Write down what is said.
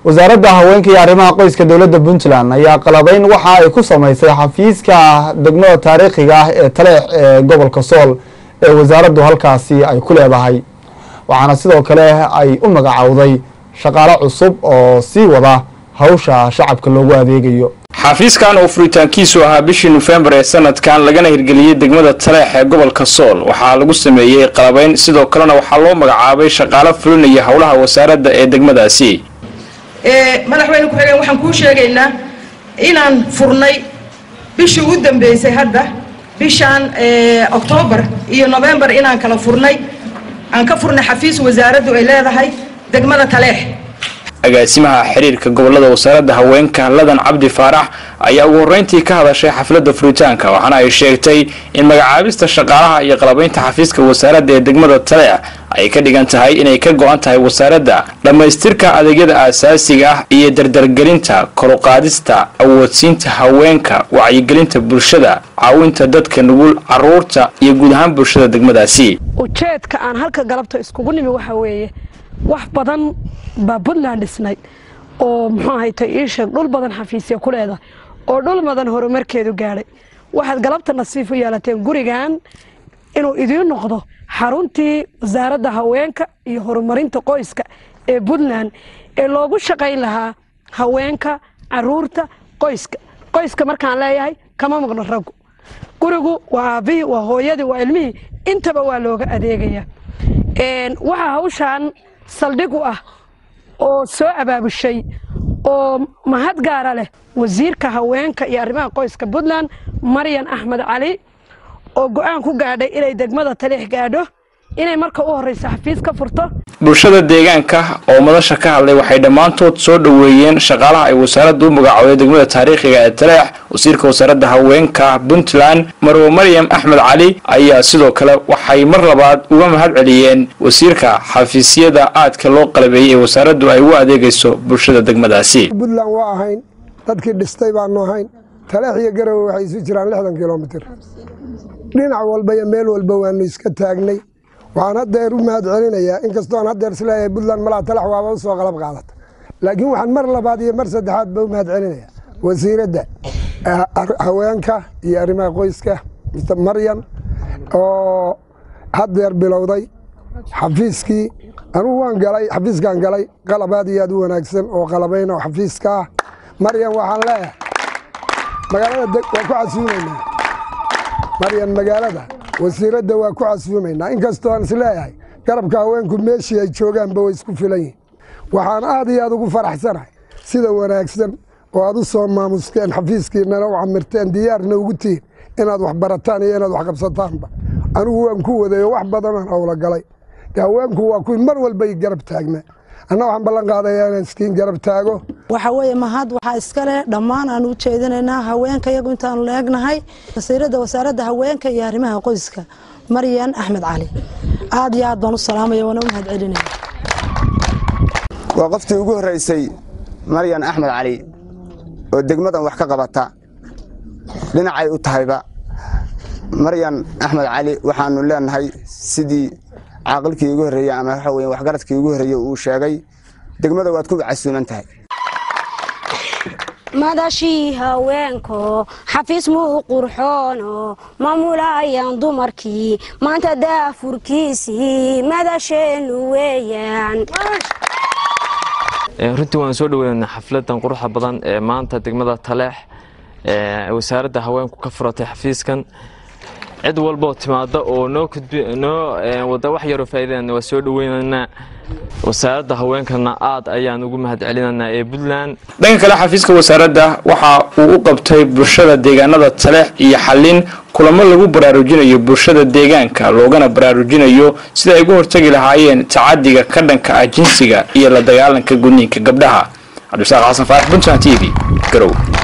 wasaaradda haweenka iyo arrimaha qoyska dowladda puntland ayaa qalabeyn waxa ay ku sameysay xafiiska degmada taariikhiga ah ee taleex ee gobolka sool ee wasaaraddu halkaasi ay ku leedahay waxaana sidoo kale ay u magacowday shaqaale cusub oo sii wada hawsha shacabka loogu adeegayo xafiiskan oo furitaankiisu ahaa bishii nofembar ee sanadkan lagana hirgeliyey degmada taleex ee gobolka sool waxaa lagu sameeyey qalabeyn sidoo kalena waxaa loo magacaabay shaqaalo fulinaya howlaha wasaaradda ee degmadaasi madaxweyne ku-xigeen waxaan kuu sheegaynaa inaan furnay bishii u dambeysay hadda bishaan oktoobar iyo nofembar inaan kala furnay aan ka furnay xafiis wasaaraddu ay leedahay degmada taleex agaasimaha xiriirka gobolada wasaaradda haweenka ladan cabdi faarax ayaa ugu horreyntii ka hadashay xafladda furitaanka waxaana ay sheegtay in magacaabista shaqaalaha iyo qalabaynta xafiiska wasaaradda ee degmada taleex ay ka dhigan tahay inay ka go-an tahay wasaaradda dhammaystirka adeegyada aasaasiga ah iyo dardargelinta koruqaadista awoodsiinta haweenka wacyigelinta bulshada caawinta dadka nugul caruurta iyo guud ahaan bulshada degmadaasi ujeedka aan halka galabta iskugu nimi waxa weeye wax badan baa puntland dhisnay oo muxuu ahayta ii sheeg dhul badan xafiisya ku leedahay oo dhul badan horumarkeedu gaadhay waxaad galabta nasiif u yeelateen gurigan inuu idiin noqdo xaruntii wasaaradda haweenka iyo horumarinta qoyska ee puntland ee loogu shaqayn lahaa haweenka caruurta qoyska qoyska markaan leeyahay kama maqno raggu gurigu waa aabbihii waa hooyadii waa ilmihii intaba waa looga adeegaya waxaa hawshaan saldhig u ah oo soo abaabushay oo mahad gaara leh wasiirka haweenka iyo arrimaha qoyska puntland maryan axmed cali oo go-aan ku gaadhay inay degmada taliix gaadho inay marka u horreysa xafiis ka furto bulshada deegaanka oo madasha ka hadlay waxay dhammaantood soo dhoweeyeen shaqaalaha ay wasaaraddu u magacooday degmada taariikhiga ee taleex wasiirka wasaaradda haweenka puntland marwo maryam axmed cali ayaa sidoo kale waxay mar labaad uga mahad celiyeen wasiirka xafiisyada aadka loo qalabeeyey ee wasaaraddu ay u adeegayso bulshada degmadaasi puntland waa ahayn dadkii dhistay baanu ahayn taleex iyo garowe waxay isu jiraan lixdan kilomitir dhinac walba iyo meel walba waanu iska taagnay waxaan haddeer u mahad celinayaa inkastoo aan haddeer isleeyahay puntland malaa talax waaba u soo qalab qaadata laakiin waxaan mar labaad iyo mar saddexaad ba u mahad celinayaa wasiiradda haweenka iyo arrimaha qoyska mr maryan oo haddeer bilowday xafiiskii anugu waan galay xafiiskaan galay qalab aad iyo aad u wanaagsan oo qalabayn oo xafiiska ah maryan waxaan leeyahay magaalada waa ku casuumaynaa maryan magaalada wasiiradda waa ku casuumaynaa inkastoo aan isleeyahay garabka haweenku meeshii ay joogaanba way isku filan yihin waxaan aad iyo aad ugu faraxsanahay sida wanaagsan oo aad u soo maamusteen xafiiskiinana u camirteen diyaarna ugu tihin inaad wax barataan iyo inaad wax qabsataanba anigu waan ku wadayo wax badanaan howla galay haweenku waa kuwii mar walba i garab taagnaa anna waxaan ballan qaadayaa inaan iskiin garab taago waxa weeye mahad waxaa iskale dhammaan aan u jeedinaynaa haweenka iyagu intaanu leegnahay wasiiradda wasaaradda haweenka iyo arrimaha qoyska maryan axmed cali aad iyo aad baan u salaamaya waana u mahad celinaya waa qoftii ugu horreysay maryan axmed cali oo degmadan wax ka qabata dhinacay u tahayba maryan axmed cali waxaanu leenahay sidii caaqilkii ugu horreeyey ama waxa weye waxgaradkii ugu horreeyey uu sheegay degmada waad ku casuuman tahay madashii haweenko xafiis muu qurxoono maamulayaan dumarkii maanta daafurkiisii madasheennu weeyaan runtii waan soo dhaweyna xafladan quruxda badan ee maanta degmada taleex wasaaradda haweenku ka furatay xafiiskan cid walboo timaada oo noo noo wada wax yaroo faa'iidana waa soo dhaweynaynaa wasaaradda haweenkana aad ayaan ugu mahad celinaynaa ee puntland dhanka kale xafiiska wasaaradda waxa uu u qabtay bulshada deegaanada taleex iyo xallin kulamo lagu baraarujinayo bulshada deegaanka loogana baraarujinayo sida ay uga hortagi lahaayeen tacadiga ka dhanka ah jinsiga iyo la dagaalanka gudniinka gabdhaha cabdisaaq xasan faarax puntland t v garow